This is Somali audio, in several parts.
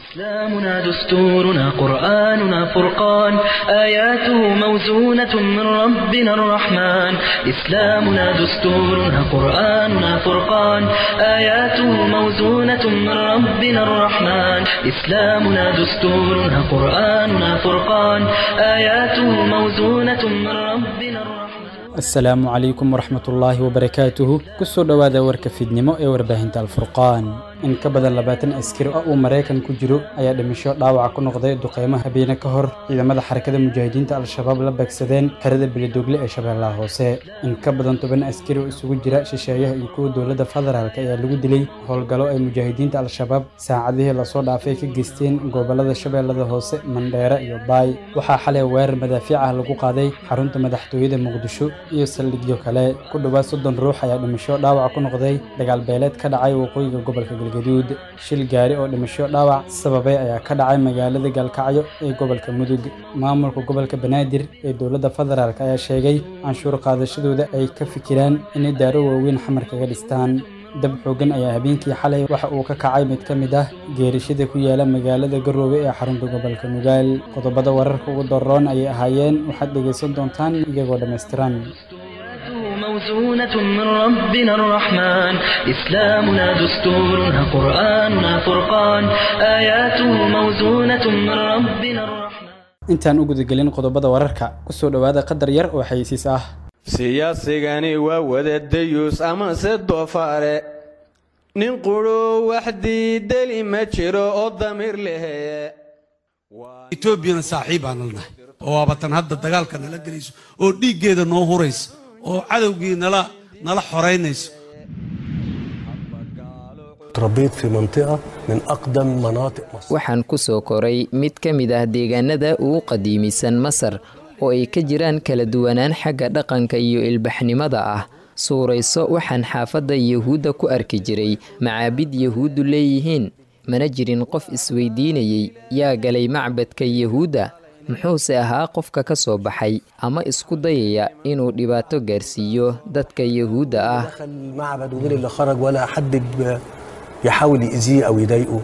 إسلامنا دستورنا قرآننا فرقان آياته موزونة من ربنا الرحمن إسلامنا دستورنا قرآننا فرقان آياته موزونة من ربنا الرحمن إسلامنا دستورنا قرآننا فرقان آياته موزونة من ربنا الرحمن asalaamu calaykum waraxmatullaahi wabarakaatuhu kusoo dhowaada warka fiidnimo ee warbaahinta alfurqaan in ka badan labaatan askari oo uu maraykan ku jiro ayaa dhimasho dhaawaca ku noqday duqeymo habeene ka hor ciidamada xarakada mujaahidiinta al-shabaab la beegsadeen xerada belidogle ee shabeellaha hoose in ka badan toban askari oo isugu jira shisheeyaha iyo kuwa dowladda federaalk ayaa lagu dilay howlgallo ay mujaahidiinta al-shabaab saacadihii lasoo dhaafay ka geysteen gobolada shabeellada hoose mandheere iyo baay waxaa xalay weerar madaafiic ah lagu qaaday xarunta madaxtooyada muqdisho iyo saldhigyo kale ku dhowaad soddon ruux ayaa dhimasho dhaawac ku noqday dagaal beeleed ka dhacay waqooyiga gobolka galgaduud shil gaari oo dhimasho dhaawac sababay ayaa ka dhacay magaalada gaalkacyo ee gobolka mudug maamulka gobolka banaadir ee dowladda federaalk ayaa sheegay canshuur qaadashadooda ay ka fikiraan inay daaro waaweyn xamar kaga dhistaan dab xooggan ayaa habeenkii xalay waxa uu ka kacay mid ka mid ah geerishada ku yaala magaalada garoobe ee xarunta gobolka nugaal qodobada wararka ugu daroon ayay ahaayeen waxaad dhegaysan doontaan iyagoo dhammaystiran موزونة من ربنا الرحمن إسلامنا دستورنا قرآننا فرقان آياته موزونة من ربنا الرحمن intaan u gudagelin qodobada wararka kusoo dhowaada qadar yar oo xayisiis ah siyaasigani waa wadadayuus amase doofaare nin qudhuu wax diideli ma jiro oo damiir leheye etoobiyana saaxiib aan nalnahay oo waabatan hadda dagaalka nala gelayso oo dhiiggeeda noo huraysa oo cadowgii nala nala xoraynayso تربيت في منطقة من أقدم مناطق مصر waxaan ku soo koray mid ka mid ah deegaanada ugu qadiimisan masar oo ay ka jiraan kala duwanaan xagga dhaqanka iyo ilbaxnimada ah suurayso waxaan xaafadda yahuudda ku arki jiray macaabid yahuuddu leeyihiin mana jirin qof isweydiinayey yaa galay macbadka yahuudda muxuuse ahaa qofka ka soo baxay ama isku dayaya inuu dhibaato gaarsiiyo dadka yahuudda ah دخل المعبد وغير اللي خرج ولا حد ب- يحاول يأذيه أو يضايقه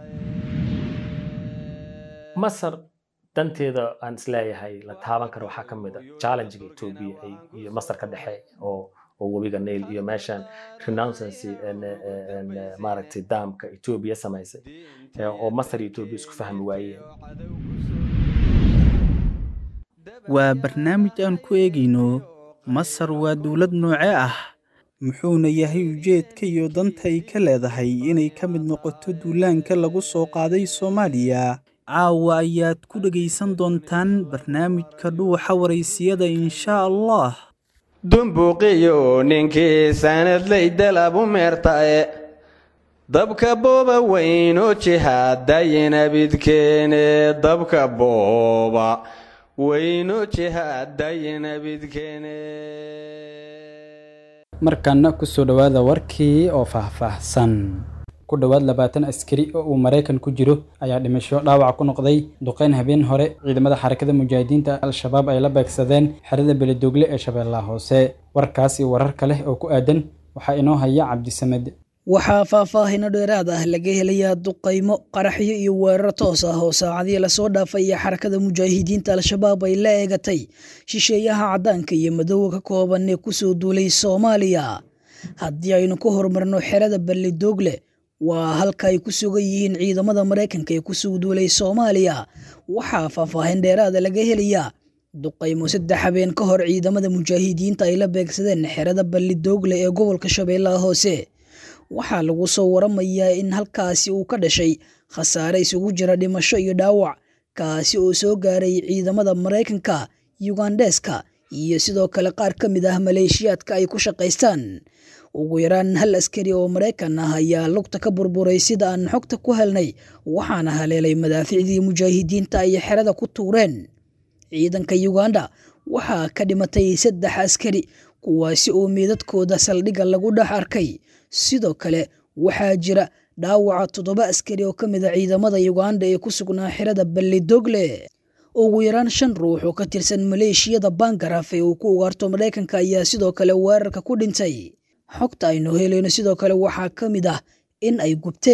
masar danteeda aan isleeyahay la taaban karo waxaa ka mid a challengega etoobiya ay- iyo masar ka dhexe oo oo webiga nail iyo meeshan renouncency en- en- maaragtay daamka etoobiya samaysay eh, oo masar iyo etoobiya isku fahmi waayeen waa barnaamij aan ku eegayno masar waa dowlad noocee ah muxuuna yahay ujeedka iyo danta ay ka leedahay inay ka mid noqoto duulaanka lagu soo qaaday soomaaliya caawa ayaad ku dhegaysan doontaan barnaamijka dhuuxa waraysiyada inshaa allah dumbuuqiyo ninkii sanadley dalabu meertae dabka booba weynoo jihaadayina bidkeene dabka booba weynoo jihaadayina bidkeene markaana kusoo dhowaada warkii oo faahfaahsan ku dhowaad labaatan askari oo uu maraykan ku jiro ayaa dhimasho dhaawac ku noqday duqeyn habeen hore ciidamada xarakada mujaahidiinta al-shabaab ay la beegsadeen xerada belidogle ee shabeellaha hoose warkaas iyo warar kale oo ku aadan waxaa inoo haya cabdisamed waxaa faahfaahino dheeraad ah laga helayaa duqaymo qaraxyo iyo weerar toos ah oo saacadii lasoo dhaafaya xarakada mujaahidiinta al-shabaab ay la eegatay shisheeyaha caddaanka iyo madowga ka kooban ee kusoo duulay soomaaliya haddii aynu ku horumarno xerada ballidogle waa halka ay ku sugan yihiin ciidamada maraykanka ee kusoo duulay soomaaliya waxaa faahfaahin dheeraada laga helayaa duqaymo saddex habeen ka hor ciidamada mujaahidiinta ay la beegsadeen xerada ballidogle ee gobolka shabeellaha hoose waxaa lagu soo waramayaa in halkaasi uu ka dhashay khasaare isugu jira dhimasho iyo dhaawac kaasi oo soo gaaray ciidamada maraykanka yugandeska iyo sidoo kale qaar ka mid ah maleeshiyaadka ay ku shaqaystaan ugu yaraan hal askari oo maraykan ah ayaa lugta ka burburay sida aan xogta ku helnay waxaana haleelay madaaficdii mujaahidiinta ay xerada ku tuureen ciidanka yuganda waxaa ka dhimatay saddex askari kuwaasi oo meedadkooda saldhigga lagu dhex arkay sidoo kale waxaa jira dhaawaca toddoba askari oo ka mid a ciidamada yuganda ee ku sugnaa xerada ballidogle ugu yaraan shan ruux oo ka tirsan maleeshiyada bangaraf ee uu ku ugaarto maraykanka ayaa sidoo kale weerarka ku dhintay xogta aynu helayno sidoo kale waxaa ka mid ah in ay gubteen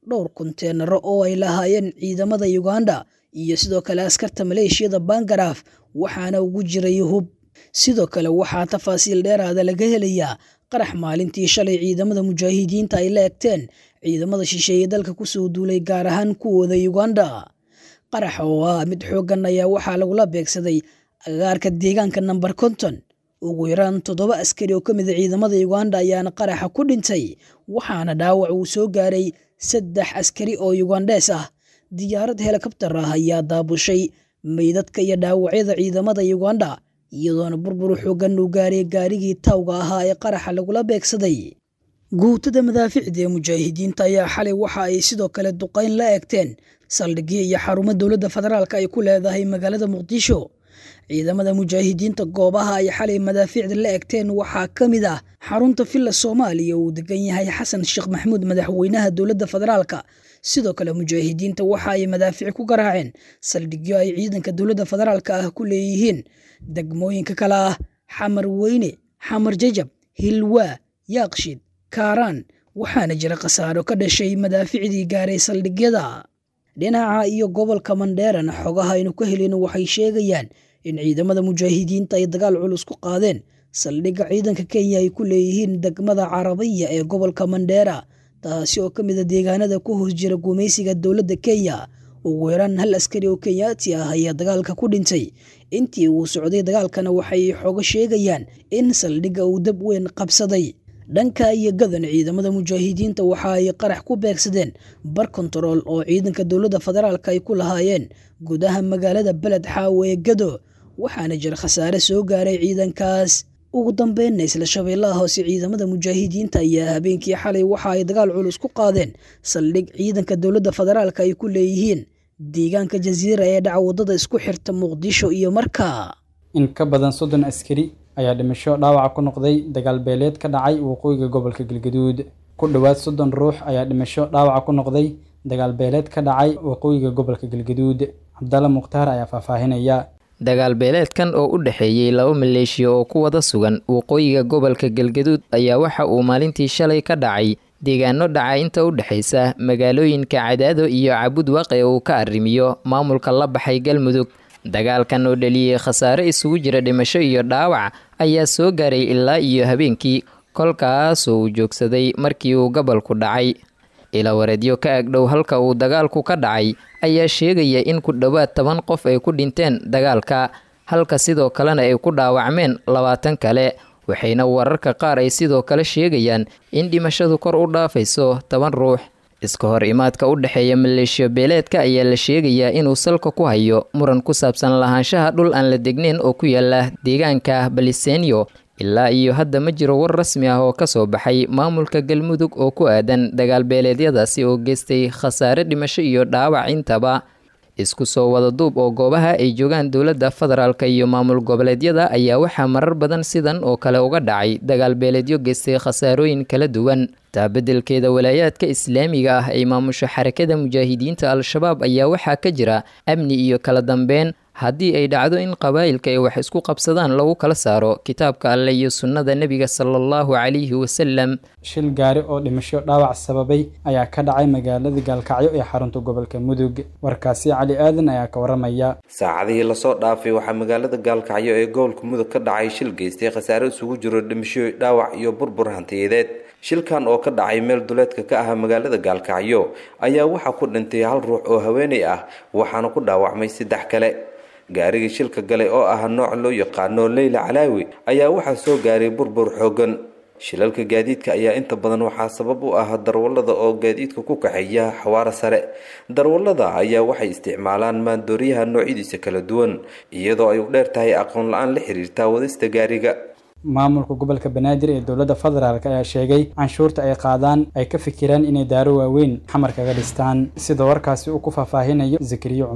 dhowr kunteenaro oo ay lahaayeen ciidamada uganda iyo sidoo kale askarta maleeshiyada bangaraaf waxaana ugu jiray hub sidoo kale waxaa tafaasiil dheeraada laga helayaa qarax maalintii shalay ciidamada mujaahidiinta ay la egteen ciidamada shisheeye dalka kusoo duulay gaar ahaan kuwooda uganda qarax oo ah mid xooggan ayaa waxaa lagula beegsaday agagaarka deegaanka namber konton ugu yaraan toddoba askari oo ka mid a ciidamada uganda ayaana qaraxa ku dhintay waxaana dhaawac uu soo gaaray saddex askari oo ugandhees ah diyaarad helikabtar ah ayaa daabushay meydadka iyo dhaawacyada ciidamada uganda iyadoona burbur xooggan uu gaaray gaarigii tawga ahaa ee qaraxa lagula beegsaday guutada madaaficda ee mujaahidiinta ayaa xalay waxa ay sidoo kale duqayn la eegteen saldhigyo iyo xarumo dowladda federaalk ay ku leedahay magaalada muqdisho ciidamada mujaahidiinta goobaha ay xalay madaafiicda la egteen waxaa ka mid ah xarunta villa soomaaliya uu degan yahay xasan sheekh maxamuud madaxweynaha dowladda federaalka sidoo kale mujaahidiinta waxa ay madaafiic ku garaaceen saldhigyo ay ciidanka dowladda federaalka ah ku leeyihiin degmooyinka kale ah xamar weyne xamar jajab hilwaa yaaqshid kaaraan waxaana jira khasaaro ka dhashay madaaficdii gaaray saldhigyada dhinaca iyo gobolka mandheerana xogaha aynu ka helin waxay sheegayaan in ciidamada mujaahidiinta ay dagaal culus ku qaadeen saldhigga ciidanka kenya ay ku leeyihiin degmada carabiya ee gobolka mandheera taasi oo ka mid a deegaanada ku hoos jira gumaysiga dowladda kenya ugu yaraan hal askari oo kenyaati ah ayaa dagaalka ku dhintay intii uu socday dagaalkana waxay xogo sheegayaan in saldhigga uu dab weyn qabsaday dhanka iyo gadan ciidamada mujaahidiinta waxa ay qarax ku beegsadeen bar kontarool oo ciidanka dowladda federaalk ay ku lahaayeen gudaha magaalada beled xaawo ee gado waxaana jira khasaare soo gaaray ciidankaas ugu dambeynna isla shabeellaha hoose ciidamada mujaahidiinta ayaa habeenkii xalay waxa ay dagaal culus ku qaadeen saldhig ciidanka dowladda federaalk ay ku leeyihiin deegaanka jasiira ee dhaca waddada isku xirta muqdisho iyo markaa in ka badan soddon askari ayaa dhimasho dhaawaca ku noqday dagaal beeleed ka dhacay waqooyiga gobolka galgaduud ku dhowaad soddon ruux ayaa dhimasho dhaawaca ku noqday dagaal beeleed ka dhacay waqooyiga gobolka galgaduud cabdalla mukhtaar ayaa faahfaahinaya dagaal beeleedkan oo u dhexeeyey laba maleeshiya oo ku wada sugan waqooyiga gobolka galgaduud ayaa waxa uu maalintii shalay ka dhacay deegaano dhaca inta u dhexaysa magaalooyinka cadaado iyo cabud waqe uu ka arrimiyo maamulka la baxay galmudug dagaalkan oo dhaliyey khasaare isugu jira dhimasho iyo dhaawac ayaa soo gaaray ilaa iyo habeenkii kolkaasoo uu joogsaday markii uu gobolku dhacay ilawareedyo ka agdhow halka uu dagaalku ka dhacay ayaa sheegaya in ku dhowaad toban qof ay ku dhinteen dagaalka halka sidoo kalena ay ku dhaawacmeen labaatan kale waxayna wararka qaar ay sidoo kale sheegayaan in dhimashadu kor u dhaafayso toban ruux iska hor imaadka u dhexeeya maleeshiyo beeleedka ayaa la sheegayaa inuu salka ku hayo muran ku saabsan lahaanshaha dhul aan la degnayn oo ku yaala deegaanka balisenyo ilaa iyo hadda ma jiro war rasmi ah oo ka soo baxay maamulka galmudug oo ku aadan dagaal beeleedyadaasi oo geystay khasaare dhimasho iyo dhaawac intaba isku soo wada duub oo goobaha ay joogaan dowladda federaalk iyo maamul goboleedyada ayaa waxaa marar badan sidan oo kale uga dhacay dagaal beeleedyo geystay khasaarooyin kala duwan taa beddelkeeda walaayaadka islaamiga ah ay maamusho xarakada mujaahidiinta al-shabaab ayaa waxaa ka jira amni iyo kala dambeyn haddii ay dhacdo in qabaa'ilka ay wax isku qabsadaan lagu kala saaro kitaabka alleh iyo sunnada nebiga sala allahu calayhi wasalam shil gaari oo dhimasho dhaawac sababay ayaa ka dhacay magaalada gaalkacyo ee xarunta gobolka mudug warkaasi cali aadan ayaa ka waramaya saacadihii lasoo dhaafay waxaa magaalada gaalkacyo ee gobolka mudug ka dhacay shil geystay khasaare isugu jiro dhimasho dhaawac iyo burbur hantiyadeed shilkan oo ka dhacay meel duleedka ka ah magaalada gaalkacyo ayaa waxaa ku dhintay hal ruux oo haweenay ah waxaana ku dhaawacmay saddex kale gaarigii shilka galay oo ah nooc loo yaqaano leyla calaawi ayaa waxaa soo gaaray burbur xoogan shilalka gaadiidka ayaa inta badan waxaa sabab u ah darwallada oo gaadiidka ku kaxeeya xawaaro sare darwallada ayaa waxay isticmaalaan maandooriyaha noocyadiisa kala duwan iyadoo ay u dheer tahay aqoon la-aan la xiriirta wadista gaariga maamulka gobolka banaadir ee dowladda federaalk ayaa sheegay canshuurta ay qaadaan ay ka fikiraan inay daaro waaweyn xamar kaga dhistaan sida warkaasi uu ku faahfaahinayo zakariye cumar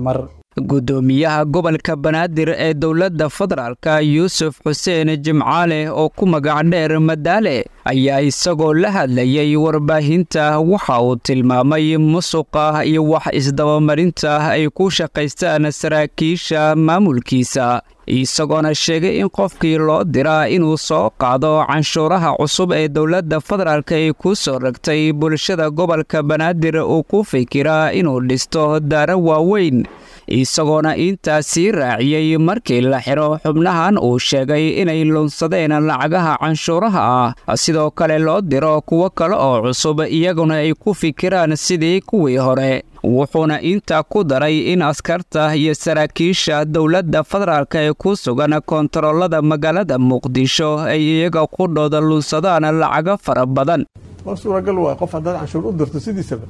guddoomiyaha gobolka banaadir ee dowladda federaalka yuusuf xuseen jimcaale oo ku magac dheer madaale ayaa isagoo la hadlayay warbaahinta waxa uu tilmaamay musuqa iyo wax isdabamarinta ay ku shaqaystaan saraakiisha maamulkiisa isagoona sheegay in qofkii loo diraa inuu soo qaado canshuuraha cusub ee dowladda federaalk ay ku soo ragtay bulshada gobolka banaadir uu ku fikiraa inuu dhisto daaro waaweyn isagoona intaasii raaciyey markii la xiro xubnahan uu sheegay inay lunsadeen lacagaha canshuuraha ah sidoo kale loo diro kuwo kale oo cusub iyaguna ay ku fikiraan sidii kuwii hore wuxuuna intaa ku daray in askarta iyo saraakiisha dowladda federaalk ee ku sugan koontaroolada magaalada muqdisho ay iyaga qudhooda lunsadaan lacago fara badan waa suuragal waa qof haddaad canshuur u dirto sidiisaba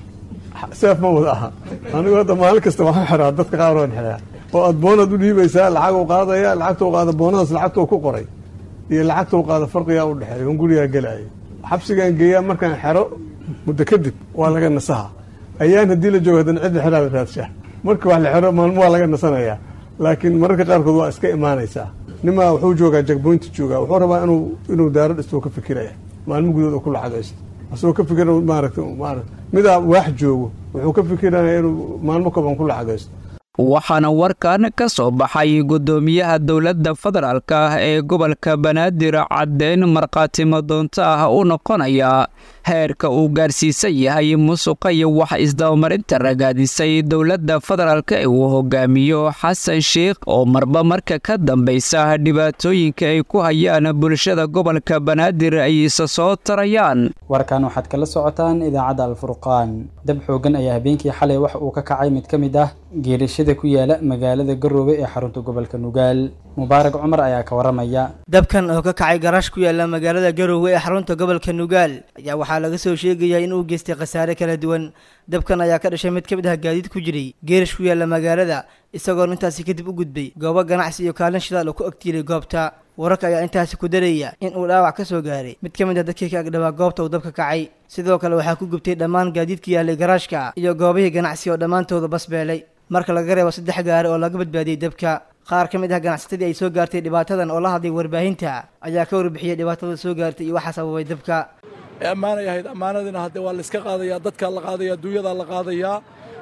seef ma wada aha anigu hadda maalin kasta waxaan xiraa dadka qaar waan xiraa oo aad boonaad u dhiibaysaa lacag u qaadaya lacagta u qaada boonadaas lacagta ku qoray iyo lacagta u qaada farqigaa u dhexeeya on gurigaa gelaya xabsigaan geeyaa markaan xero muddo kadib waa laga nasaha ayaan haddii la joogo haddana cidda xeraa la raadshaa marka wax la xero maalmo waa laga nasanayaa laakiin mararka qaarkood waa iska imaanaysaa nimaa wuxuu joogaa jagboynta joogaa wuxuu rabaa inuu inuu daaro dhisto ka fikiraya maalmo gudood oo ku lacagaysto asagoo ka fikira maaragta maarata midaa waax joogo wuxuu ka fikiraya inuu maalmo kooban ku lacagaysto waxaana warkan ka soo baxay guddoomiyaha dowladda federaalk ee gobolka banaadir caddeyn markhaatimo doonto ah u noqonaya heerka uu gaarsiisan yahay musuqa iyo wax isdabamarinta ragaadisay dowladda federaalk ee uu hogaamiyo xasan sheikh oo marba marka ka dambaysa dhibaatooyinka ay ku hayaan bulshada gobolka banaadir ay isa soo tarayaan warkan waxaad kala socotaan idaacadda alfurqaan dab xoogan ayaa habeenkii xalay wax uu ka kacay mid ka mid ah geerashada ku yaala magaalada garoobe ee xarunta gobolka nugaal mubaarak cumar ayaa ka waramaya dabkan oo ka kacay garaash ku yaala magaalada garoowe ee xarunta gobolka nugaal ayaa waxaa laga soo sheegayaa in uu geystay khasaare kala duwan dabkan ayaa ka dhashay mid ka mid ah gaadiid ku jiray geerash ku yaala magaalada isagoon intaasi kadib u gudbay goobo ganacsi iyo kaalin shidaal oo ku agtiilay goobta wararka ayaa intaasi ku daraya in uu dhaawac ka soo gaaray mid ka mid ah dadkii ka agdhabaa goobta uu dabka kacay sidoo kale waxaa ku gubtay dhammaan gaadiidka yaalay garaashka iyo goobihii ganacsi oo dhammaantooda basbeelay marka laga reebo saddex gaari oo laga badbaadiyey dabka qaar ka mid ah ganacsatadii ay soo gaartay dhibaatadan oo la hadlay warbaahinta ayaa ka warbixiyey dhibaatada soo gaartay iyo waxaa sababay dabka ee ammaanay ahayd ammaanadiina hadde waa la iska qaadayaa dadkaa la qaadaya adduunyadaa la qaadayaa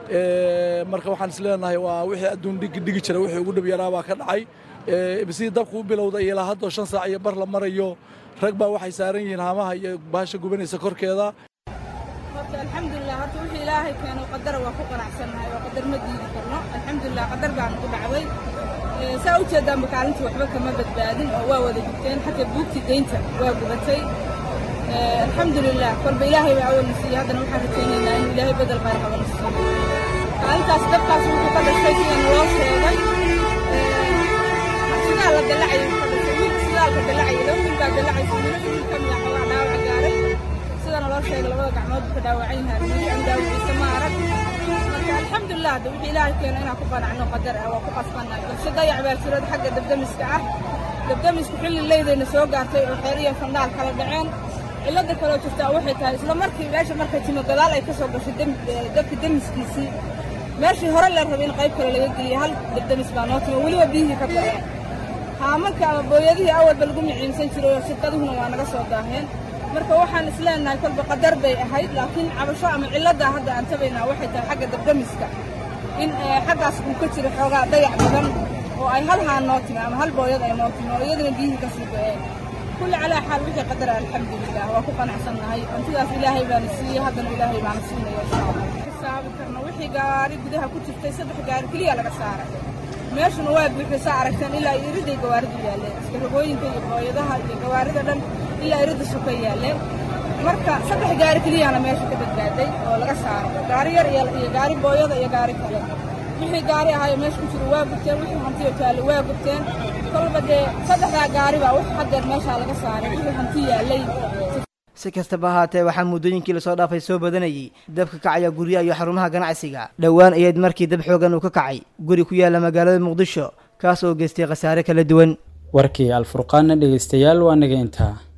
marka waxaan is leenahay waa wixii adduun dhigi dhigi jira wixii ugu dhib yaraa baa ka dhacay sidii dabku u bilowday ilaa haddoo shan saac iyo bar la marayo rag baa waxay saaran yihiin haamaha iyo baasha gubanaysa korkeeda horta alxamdulilah horta wixii ilaahay keeno qadara waa ku qanacsannahay oo qadar ma diidi karno alxamdulilah qadar baanu ku dhacday saa u jeedaanba kaalintii waxba kama badbaadin oo waa wada gubteen xataa buugtii deynta waa gubatay alxamdulilah kolba ilaahay baa awalna siiyey haddana waxaan rajaynaynaa inuu ilaahay bedel qayr qabana siiyo kaalintaas dabkaas wuxuu ka dhashay sida naloo sheegay sidaa la dalacay ka dhashay wiil sidaalka dalacay laba wiil baa dalacaysa wiilo wiil ka mid ah xoogaa dhaawac gaaray sida naloo sheegay labada gacmood buu ka dhaawacan yahay weli aan dhaawiciisa ma arag marka alxamdulilah hadda wixii ilaahay keeno inaan ku qanacno qadar ah waa ku qasbannahay balse dayac baa jirada xagga dabdamiska ah dabdamisku xilli leydayna soo gaartay oo xeer iyo fandhaal kala dhaceen cilada kaloo jirtaa waxay tahay isla markii meesha markay timo gadaal ay ka soo gashay dabka demiskiisii meeshii hore la rabay in qayb kale laga geliyay hal dabdamis baa noo timo weliba biyihii ka baxeen haamanka ama booyadihii awalba lagu miciimsan jiray oo shirkaduhuna waa naga soo daaheen marka waxaan isleenahay kolba qadar bay ahayd laakiin cabasho ama ciladaa hadda aan tabaynaa waxay tahay xagga dabdamiska in xaggaas uu ka jiro xoogaa dayac badan oo ay hal haan noo timi ama hal booyad ay noo timi oo iyadana biyihii ka sii go-een kulli calaa xaal wixii qadara alxamdulilah waa ku qanacsannahay hantidaas ilaahay baana siiyey haddana ilaahay baana siinaya insha allah xisaabi karno wixii gaari gudaha ku jirtay saddex gaari keliya laga saaray meeshuna waa buuxday saa aragteen ilaa iriday gawaaridu yaalleen iskarogooyinka iyo booyadaha iyo gawaarida dhan ilaa irida suka yaalleen marka saddex gaari keliyana meesha ka badbaaday oo laga saaray gaari yar iyo gaari booyada iyo gaari kale wixii gaari ahaayo meesha ku jiro waa gubteen wixii hantiyo taale waa gubteen kolba dee saddexdaa gaari baa wax haddeer meeshaa laga saaray wixii hanti yaallay si kastaba ahaatee waxaa muddooyinkii lasoo dhaafay soo badanayay dabka kacaya guryaha iyo xarumaha ganacsiga dhowaan ayayd markii dab xoogan uu ka kacay guri ku yaala magaalada muqdisho kaas oo geystay khasaare kala duwan warkii alfurqaanna dhegeystayaal waa naga intaa